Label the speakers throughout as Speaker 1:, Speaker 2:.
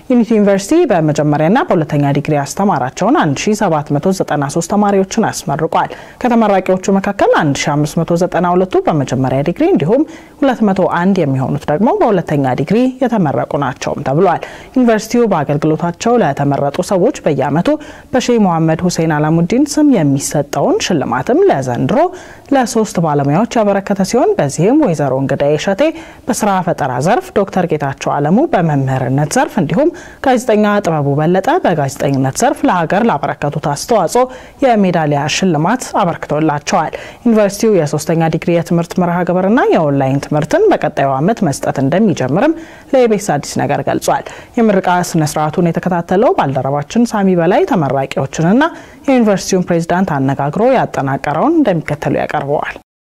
Speaker 1: ዩኒቲ ዩኒቨርሲቲ በመጀመሪያና በሁለተኛ ዲግሪ ያስተማራቸውን 1793 ተማሪዎችን አስመርቋል። ከተመራቂዎቹ መካከል 1592ቱ በመጀመሪያ ዲግሪ እንዲሁም 201 የሚሆኑት ደግሞ በሁለተኛ ዲግሪ የተመረቁ ናቸውም ተብሏል። ዩኒቨርሲቲው በአገልግሎታቸው ለተመረጡ ሰዎች በየዓመቱ በሼህ መሐመድ ሁሴን አላሙዲን ስም የሚሰጠውን ሽልማትም ለዘንድሮ ለሶስት ባለሙያዎች ያበረከተ ሲሆን በዚህም ወይዘሮ እንግዳዬ እሸቴ በስራ ፈጠራ ዘርፍ፣ ዶክተር ጌታቸው አለሙ በመምህርነት ዘርፍ እንዲሁም ጋዜጠኛ ጥበቡ በለጠ በጋዜጠኝነት ዘርፍ ለሀገር ላበረከቱት አስተዋጽኦ የሜዳሊያ ሽልማት አበርክቶላቸዋል። ዩኒቨርሲቲው የሶስተኛ ዲግሪ የትምህርት መርሃ ግብርና የኦንላይን ትምህርትን በቀጣዩ ዓመት መስጠት እንደሚጀምርም ለኢቤስ አዲስ ነገር ገልጿል። የምርቃ ስነስርዓቱን የተከታተለው ባልደረባችን ሳሚ በላይ ተመራቂዎችንና የዩኒቨርሲቲውን ፕሬዚዳንት አነጋግሮ ያጠናቀረውን እንደሚከተሉ ያቀርበዋል።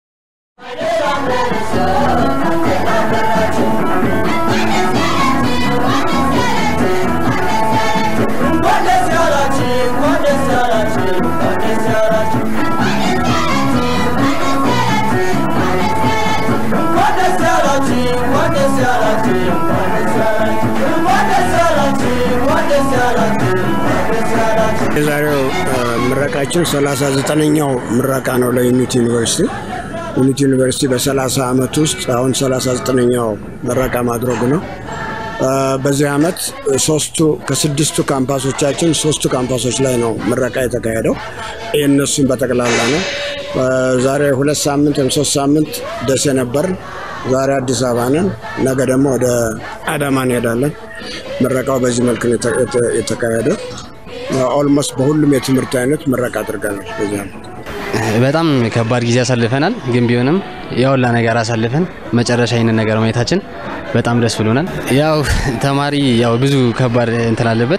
Speaker 2: የዛሬው ምረቃችን 39ኛው ምረቃ ነው ለዩኒቲ ዩኒቨርሲቲ። ዩኒቲ ዩኒቨርሲቲ በ30 ዓመት ውስጥ አሁን 39ኛው ምረቃ ማድረጉ ነው። በዚህ ዓመት ሶስቱ ከስድስቱ ካምፓሶቻችን ሶስቱ ካምፓሶች ላይ ነው ምረቃ የተካሄደው። የእነሱም በጠቅላላ ነው። ዛሬ ሁለት ሳምንት ወይም ሶስት ሳምንት ደሴ ነበር። ዛሬ አዲስ አበባ ነን። ነገ ደግሞ ወደ አዳማ እንሄዳለን። ምረቃው በዚህ መልክ ነው የተካሄደው። ኦልሞስት በሁሉም የትምህርት አይነት ምረቃ አድርገናል። በዚህ ዓመት
Speaker 3: በጣም ከባድ ጊዜ አሳልፈናል። ግን ቢሆንም የሁላ ነገር አሳልፈን መጨረሻ ይህንን ነገር ማየታችን በጣም ደስ ብሎናል። ያው ተማሪ ያው ብዙ ከባድ እንትን አለበት።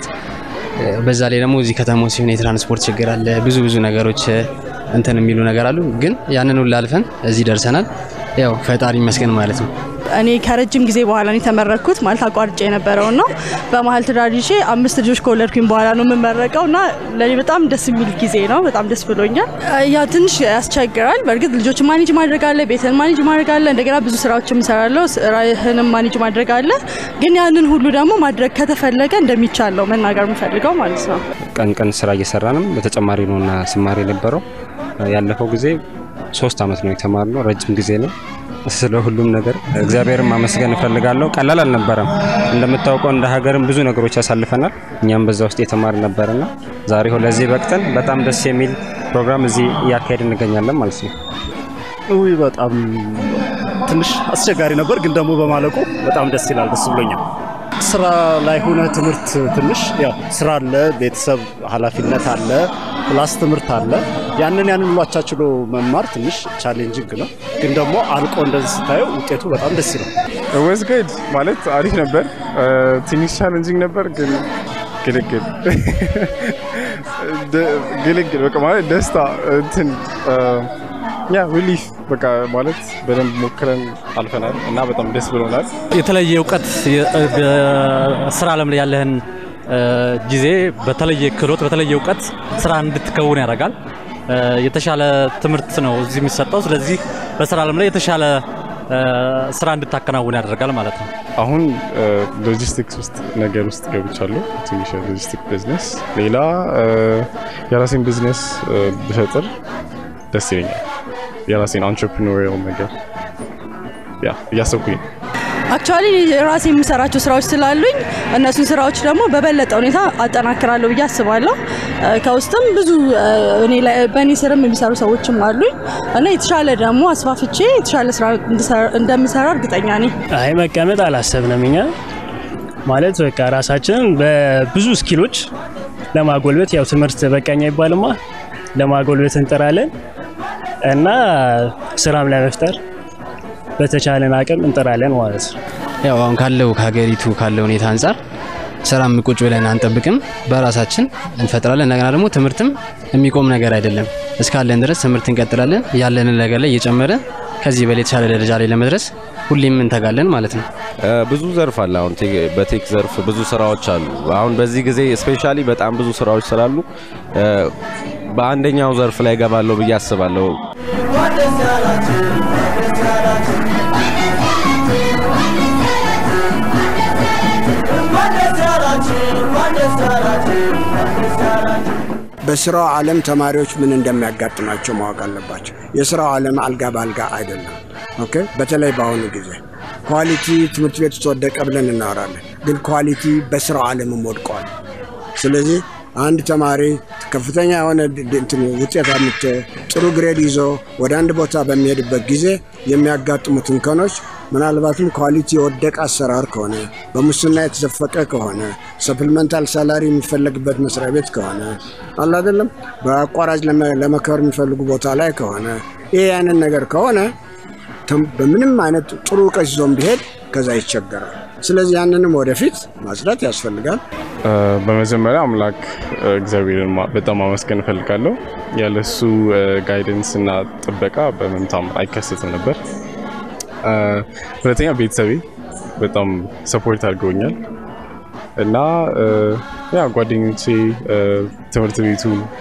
Speaker 3: በዛ ላይ ደግሞ እዚህ ከተማው ሲሆን የትራንስፖርት ችግር አለ። ብዙ ብዙ ነገሮች እንትን የሚሉ ነገር አሉ። ግን ያንን ሁላ አልፈን እዚህ ደርሰናል። ያው ፈጣሪ ይመስገን ማለት ነው።
Speaker 4: እኔ ከረጅም ጊዜ በኋላ ነው የተመረኩት። ማለት አቋርጬ የነበረው ነው። በመሀል ትዳር ይዤ አምስት ልጆች ከወለድኩኝ በኋላ ነው የምመረቀው እና ለእኔ በጣም ደስ የሚል ጊዜ ነው። በጣም ደስ ብሎኛል። ያ ትንሽ ያስቸግራል። በእርግጥ ልጆች ማኔጅ ማድረግ አለ፣ ቤትን ማኔጅ ማድረግ አለ፣ እንደገና ብዙ ስራዎችም እሰራለሁ። ስራህንም ማኔጅ ማድረግ አለ። ግን ያንን ሁሉ ደግሞ ማድረግ ከተፈለገ እንደሚቻል ነው መናገር የምፈልገው ማለት ነው።
Speaker 5: ቀን ቀን ስራ እየሰራንም በተጨማሪ ነውና ስማር የነበረው ያለፈው ጊዜ ሶስት አመት ነው የተማርነው። ረጅም ጊዜ ነው። ስለ ሁሉም ነገር እግዚአብሔርን ማመስገን እፈልጋለሁ። ቀላል አልነበረም። እንደምታውቀው እንደ ሀገርም ብዙ ነገሮች ያሳልፈናል። እኛም በዛ ውስጥ የተማር ነበርና ዛሬ ለዚህ በቅተን በጣም ደስ የሚል ፕሮግራም እዚህ እያካሄድ እንገኛለን ማለት ነው።
Speaker 6: ውይ በጣም ትንሽ አስቸጋሪ ነበር፣ ግን ደግሞ በማለቁ በጣም ደስ ይላል። ደስ ብሎኛል። ስራ ላይ ሆነ ትምህርት ትንሽ ያው ስራ አለ፣ ቤተሰብ ኃላፊነት አለ፣ ፕላስ ትምህርት አለ። ያንን ያንን ሁሉ አቻችሎ መማር ትንሽ ቻሌንጂንግ ነው፣ ግን ደግሞ አልቆ እንደዚህ ስታየው ውጤቱ በጣም ደስ ይላል።
Speaker 7: ወዝ ጉድ ማለት አሪፍ ነበር። ትንሽ ቻሌንጂንግ ነበር፣ ግን ግልግል ግልግል በቃ ማለት ደስታ እንትን ያ ሪሊፍ በቃ ማለት በደንብ ሞክረን አልፈናል እና በጣም ደስ ብሎናል።
Speaker 8: የተለየ እውቀት ስራ ዓለም ላይ ያለህን ጊዜ በተለየ ክህሎት በተለየ እውቀት ስራ እንድትከውን ያደርጋል። የተሻለ ትምህርት ነው እዚህ የሚሰጠው። ስለዚህ በስራ ዓለም ላይ የተሻለ ስራ እንድታከናውን ያደርጋል ማለት ነው።
Speaker 7: አሁን ሎጂስቲክስ ውስጥ ነገር ውስጥ ገብቻለሁ። ትንሽ ሎጂስቲክ ቢዝነስ፣ ሌላ የራሴን ቢዝነስ ብፈጥር ደስ ይለኛል። የራሴን አንትርፕሪኖሪያል ነገር ያ እያሰብኩኝ ነው።
Speaker 4: አክቹዋሊ ራሴ የምሰራቸው ስራዎች ስላሉኝ እነሱን ስራዎች ደግሞ በበለጠ ሁኔታ አጠናክራለሁ ብዬ አስባለሁ። ከውስጥም ብዙ በእኔ ስርም የሚሰሩ ሰዎችም አሉኝ እና የተሻለ ደግሞ አስፋፍቼ የተሻለ ስራ እንደምሰራ እርግጠኛ ነኝ።
Speaker 9: አይ መቀመጥ አላሰብንም እኛ ማለት በቃ ራሳችንን በብዙ ስኪሎች ለማጎልበት ያው ትምህርት በቃኝ አይባልማ ለማጎልበት እንጥራለን እና ስራም ለመፍጠር በተቻለን አቅም እንጥራለን ማለት ነው።
Speaker 3: ያው አሁን ካለው ከሀገሪቱ ካለው ሁኔታ አንጻር ስራም ቁጭ ብለን አንጠብቅም፣ በራሳችን እንፈጥራለን። እንደገና ደግሞ ትምህርትም የሚቆም ነገር አይደለም። እስካለን ድረስ ትምህርት እንቀጥላለን። ያለንን ነገር ላይ እየጨመረን ከዚህ በላይ የተሻለ ደረጃ ላይ ለመድረስ ሁሌም እንተጋለን ማለት ነው።
Speaker 10: ብዙ ዘርፍ አለ። አሁን በቴክ ዘርፍ ብዙ ስራዎች አሉ። አሁን በዚህ ጊዜ ስፔሻሊ በጣም ብዙ ስራዎች ስላሉ በአንደኛው ዘርፍ ላይ ገባለሁ ብዬ አስባለሁ።
Speaker 11: What
Speaker 2: በስራው ዓለም ተማሪዎች ምን እንደሚያጋጥማቸው ማወቅ አለባቸው። የስራው ዓለም አልጋ በአልጋ አይደለም። ኦኬ። በተለይ በአሁኑ ጊዜ ኳሊቲ ትምህርት ቤት ውስጥ ወደቀ ብለን እናወራለን፣ ግን ኳሊቲ በስራው ዓለምም ወድቀዋል። ስለዚህ አንድ ተማሪ ከፍተኛ የሆነ ውጤት አምጥቶ ጥሩ ግሬድ ይዞ ወደ አንድ ቦታ በሚሄድበት ጊዜ የሚያጋጥሙት እንከኖች ምናልባትም ኳሊቲ የወደቀ አሰራር ከሆነ በሙስና የተዘፈቀ ከሆነ ሰፕሊመንታል ሳላሪ የሚፈለግበት መስሪያ ቤት ከሆነ አለ አይደለም፣ በአቋራጭ ለመከበር የሚፈልጉ ቦታ ላይ ከሆነ ይሄ ያንን ነገር ከሆነ በምንም አይነት ጥሩ እውቀት ይዞም ቢሄድ ከዛ ይቸገራል። ስለዚህ ያንንም ወደፊት ማጽዳት ያስፈልጋል።
Speaker 7: በመጀመሪያ አምላክ እግዚአብሔርን በጣም አመስገን እፈልጋለሁ። ያለሱ ጋይደንስ እና ጥበቃ በምንም ታምር አይከሰትም ነበር። ሁለተኛ ቤተሰቤ በጣም ሰፖርት አድርገውኛል እና ያ ጓደኞቼ፣ ትምህርት ቤቱ፣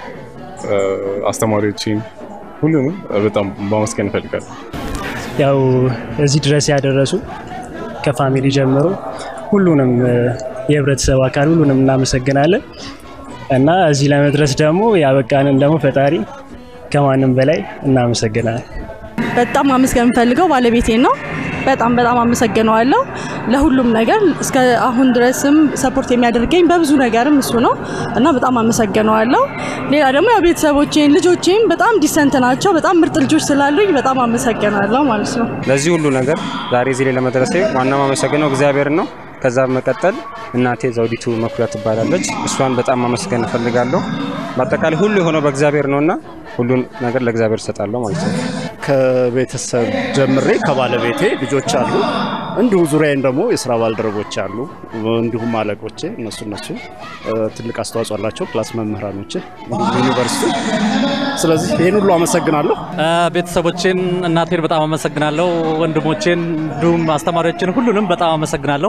Speaker 7: አስተማሪዎቼን ሁሉንም በጣም ማመስገን እፈልጋለሁ።
Speaker 9: ያው እዚህ ድረስ ያደረሱ ከፋሚሊ ጀምሮ ሁሉንም የህብረተሰብ አካል ሁሉንም እናመሰግናለን እና እዚህ ለመድረስ ደግሞ ያበቃንን ደግሞ ፈጣሪ ከማንም በላይ እናመሰግናለን።
Speaker 4: በጣም ማመስገን የምፈልገው ባለቤቴን ነው። በጣም በጣም አመሰግነዋለሁ ለሁሉም ነገር እስከ አሁን ድረስም ሰፖርት የሚያደርገኝ በብዙ ነገርም እሱ ነው እና በጣም አመሰግነዋለሁ። ሌላ ደግሞ ያው ቤተሰቦቼን ልጆቼም በጣም ዲሰንት ናቸው። በጣም ምርጥ ልጆች ስላሉኝ በጣም አመሰግናለሁ ማለት ነው።
Speaker 5: ለዚህ ሁሉ ነገር ዛሬ እዚህ ላይ ለመድረሴ ዋና ማመሰግነው እግዚአብሔርን ነው። ከዛ መቀጠል እናቴ ዘውዲቱ መኩሪያ ትባላለች። እሷን በጣም ማመስገን እፈልጋለሁ። በአጠቃላይ ሁሉ የሆነው በእግዚአብሔር ነውና ሁሉን ነገር ለእግዚአብሔር እሰጣለሁ ማለት ነው።
Speaker 6: ከቤተሰብ ጀምሬ ከባለቤቴ ልጆች አሉ፣ እንዲሁ ዙሪያዬን ደግሞ የስራ ባልደረቦች አሉ፣ እንዲሁም አለቆቼ እነሱ እነሱ ትልቅ አስተዋጽኦ አላቸው፣ ክላስ መምህራኖቼ ዩኒቨርሲቲ። ስለዚህ ይህን ሁሉ አመሰግናለሁ።
Speaker 8: ቤተሰቦቼን፣ እናቴን በጣም አመሰግናለሁ። ወንድሞቼን፣ እንዲሁም አስተማሪዎችን ሁሉንም በጣም አመሰግናለሁ።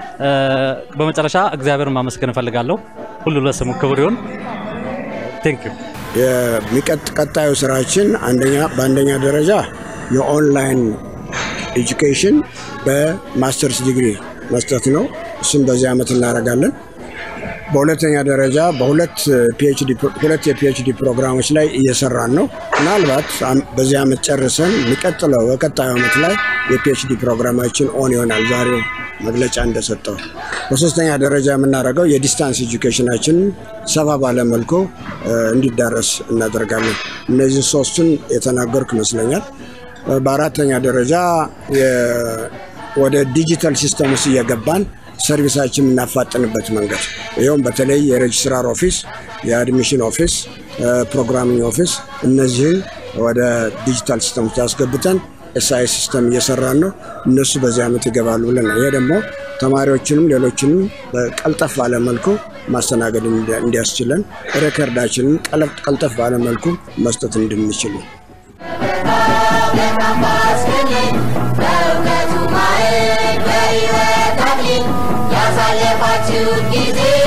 Speaker 8: በመጨረሻ እግዚአብሔርን ማመስገን እፈልጋለሁ። ሁሉ ለስሙ ክብር ይሁን። ቴንክ ዩ
Speaker 2: የሚቀጥ ቀጣዩ ስራችን አንደኛ በአንደኛ ደረጃ የኦንላይን ኤጁኬሽን በማስተርስ ዲግሪ መስጠት ነው። እሱም በዚህ ዓመት እናደርጋለን። በሁለተኛ ደረጃ በሁለት ሁለት የፒኤችዲ ፕሮግራሞች ላይ እየሰራን ነው። ምናልባት በዚህ ዓመት ጨርሰን የሚቀጥለው በቀጣዩ ዓመት ላይ የፒኤችዲ ፕሮግራማችን ኦን ይሆናል። ዛሬ መግለጫ እንደሰጠው። በሶስተኛ ደረጃ የምናደርገው የዲስታንስ ኤጁኬሽናችን ሰፋ ባለመልኩ እንዲዳረስ እናደርጋለን። እነዚህ ሶስቱን የተናገርኩ ይመስለኛል። በአራተኛ ደረጃ ወደ ዲጂታል ሲስተም ውስጥ እየገባን ሰርቪሳችን የምናፋጥንበት መንገድ ይኸውም በተለይ የሬጅስትራር ኦፊስ፣ የአድሚሽን ኦፊስ፣ ፕሮግራሚንግ ኦፊስ እነዚህን ወደ ዲጂታል ሲስተም ውስጥ አስገብተን ኤስአይ ሲስተም እየሰራን ነው። እነሱ በዚህ ዓመት ይገባሉ ብለን ነው። ይሄ ደግሞ ተማሪዎችንም ሌሎችንም በቀልጠፍ ባለመልኩ ማስተናገድ እንዲያስችለን ሬከርዳችንን ቀልጠፍ ባለመልኩ መስጠት እንድንችል ነው።
Speaker 11: ያሳለፋችሁ ጊዜ